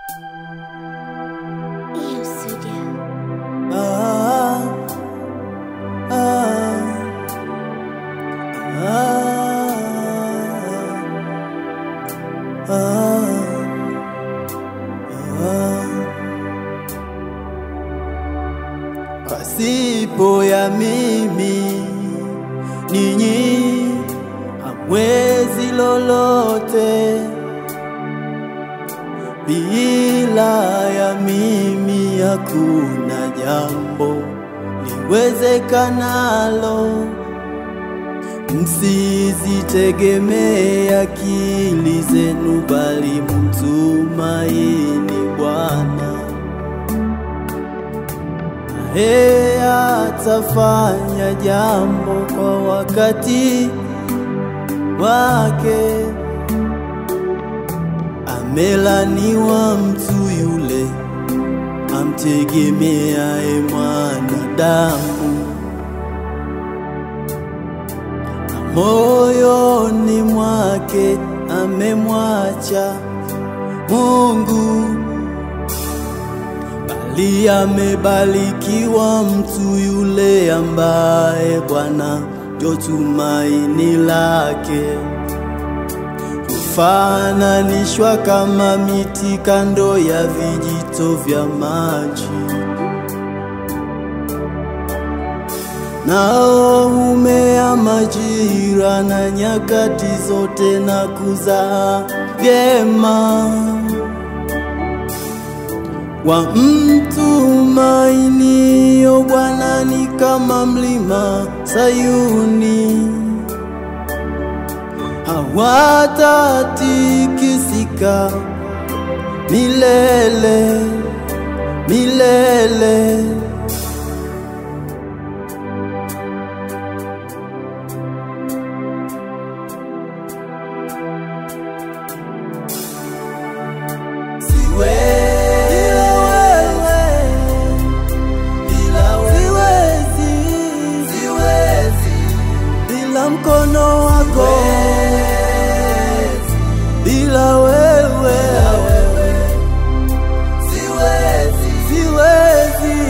Iyo Studio. Ah, ah, ah, ah. Pasipo ya mimi ninyi hamwezi lolote, bila ya mimi hakuna jambo liwezekanalo. Msizitegemee akili zenu, bali mtumaini Bwana, naye atafanya jambo kwa wakati wake. Amelaniwa mtu yule amtegemeaye mwanadamu, na moyoni mwake amemwacha Mungu, bali amebarikiwa mtu yule ambaye Bwana ndio tumaini lake kufananishwa kama miti kando ya vijito vya maji, nao humea majira na nyakati zote na kuzaa vyema. Wamtumainio Bwana ni kama mlima Sayuni hawatatikisika milele milele. Bila mkono wako bila wewe siwezi, siwezi.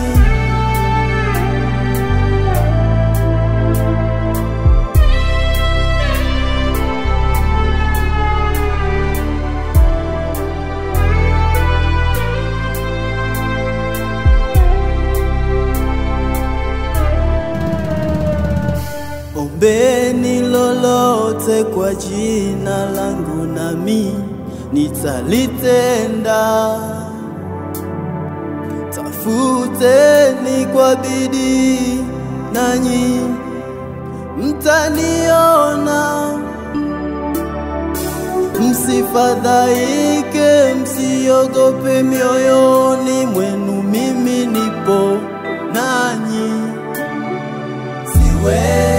Ombeni lolote kwa jina langu, nami nitalitenda. Tafuteni kwa bidii, nanyi mtaniona. Msifadhaike, msiogope mioyoni mwenu, mimi nipo nanyi. Siwezi